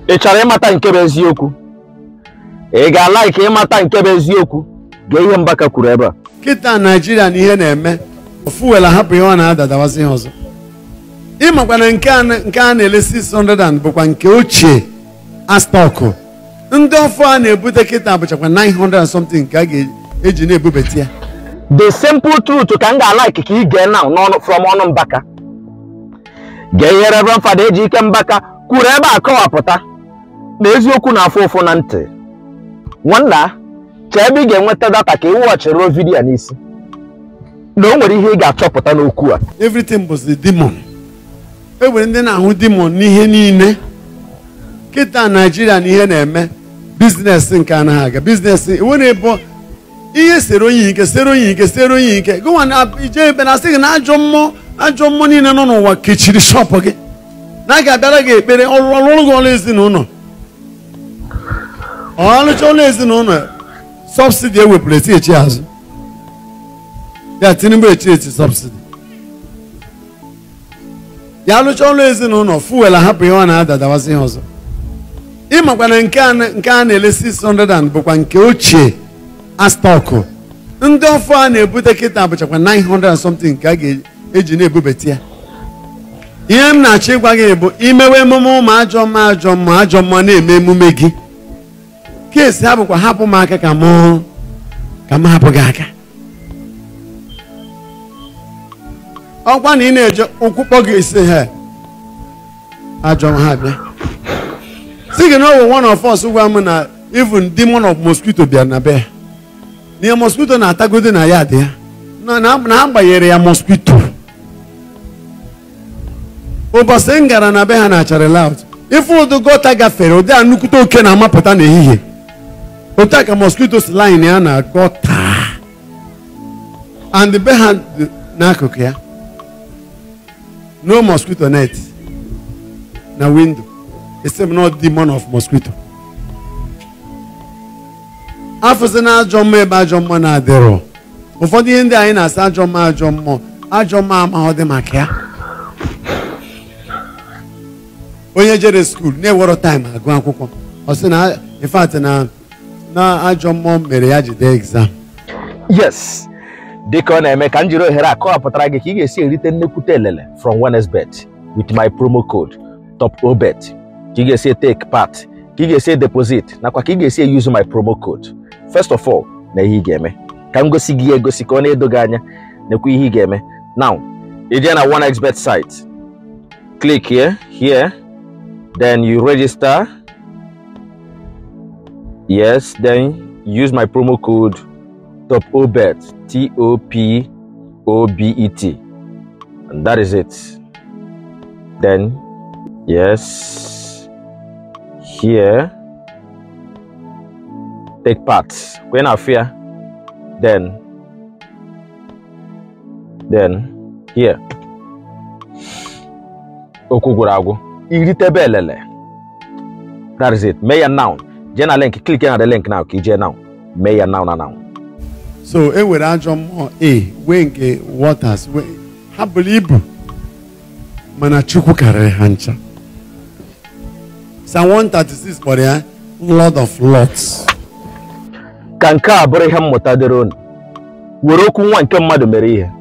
ị chọrọ ịmata nke bụ eziokwu ị ga-ala ka ịmata nke bụ eziokwu gee ihe Mbaka kwuru ebe a kịta naijiria na ihe na-eme fuel ahapụ ihe ọ na-adadawazi ihe ọzọ ịmakwa na nke a na- nke a na-ele 600 and bụkwa nke ochie astọkụ ndị ọfụ a na-ebute kịta bụchakwa 900 and something nke a ga-eji na-ebubata ya the simple truth ka m ga-ala ka ị gee now n'ọnụ from ọnụ Mbaka gee ihe Reverend Fada Ejike Mbaka kwuru ebe a kọwapụta na eziokwu na-afụ ụfụ na ntị nwanna chee ebe ị ga-enweta data ka ị wọchịrị vidiyo n'isi na o nwere ihe ị ga-achọpụta n'okwu a everything bụ the demon e nwere ndị na-ahụ demon n'ihe niile kịta naijiria na ihe na-eme biznes nke anaghị aga biznes nwere ebo ihe sere onye ike sere onye ike sere onye ike gụnwa na ije ebe na asị gị na ajọ mmụọ ajọ mmụọ niile nọ n'ụwa kechiri shọpụ gị na a ga-abịara gị ekpere ọrụ ọrụ gị ọrụ ezinụlọ ọlụcha ọrụ ezinụlọ sọbsidi ewepụrụ eti echi azụ ya tinubu echi eti sọbsidi ya alụcha ọrụ ezinụlọ fuel ahapụ ihe ọ na-adadawazi ihe ọzọ ịmakwa na nke a na- nke a na-ele 600 and bụkwa nke ochie astọkụ ndị ọfụ a na-ebute kịta bụchakwa 900 and something nke a ga-eji na-ebubata ya ihe m na-achọ ịgwa gị bụ imewe emume ụmụ ajọ mma ajọ mma ajọ mma na-eme emume gị keesi ha bụkwa hapụ m aka ka mụ ka m hapụ gị aka ọkwa na ị na-eje ụkwụ kpọ gị isi ha ajọ ha bịa si gị na ọ bụ one of us gwa m na even demon of mosquito bịara na be ya na ihe mosquito na-atagodi na ya dị ya na na na ha gbanyere ya mosquito ụbọchị m gara na be ha na achara laut ife ụdị gọta gafere ụdị a nnukwute oke na-amapụta n'ehihie otu a ka mosquito si line ya na gọta and be ha dị n'akụkụ ya no mosquito net na window except not demon of mosquito afụsị na ajọ mmụọ ebe ajọ mmụọ na-adịrọ ụfọdụ ihe ndị anyị na-asa ajọ mmụọ ajọ mmụọ ajọ mmụọ amaghọ dị maka ya onye jere skuul na-ewero taịm agụ akwụkwọ ọ sị na in fact na na ajọ mmụọ mere ya jide exam yes dịka ọ na-eme ka m jiri ohere a kọwapụtara gị ka ị ga-esi erite nnekwute elele from Wednesbet with my promo code top obet ka ị ga-esi take part ka ị ga-esi deposit nakwa ka ị ga-esi use my promo code first of all na ihe ị ga-eme ka m gosi gị ya egosi ka ọ na-edo gị anya nekwa ihe ị ga-eme now ị jee na 1xbet site click here here then you register yes then use my promo code top obet t o p o b e t and that is it then yes here take part when i fear then then here okwu gwụrụ agwụ iritebe elele that is it mee ya now jee na link click na the link now ka i jee now mee ya now na now so e nwere ajọ mmụọ a wee nke waters wee ha bụrụ ibu mana chukwu karịrị ha ncha Psalm 136 kpọrọ ya Lord of Lords ka nke a bụrụ ihe mmụta dịrị unu were okwu nwa nke mmadụ mere ihe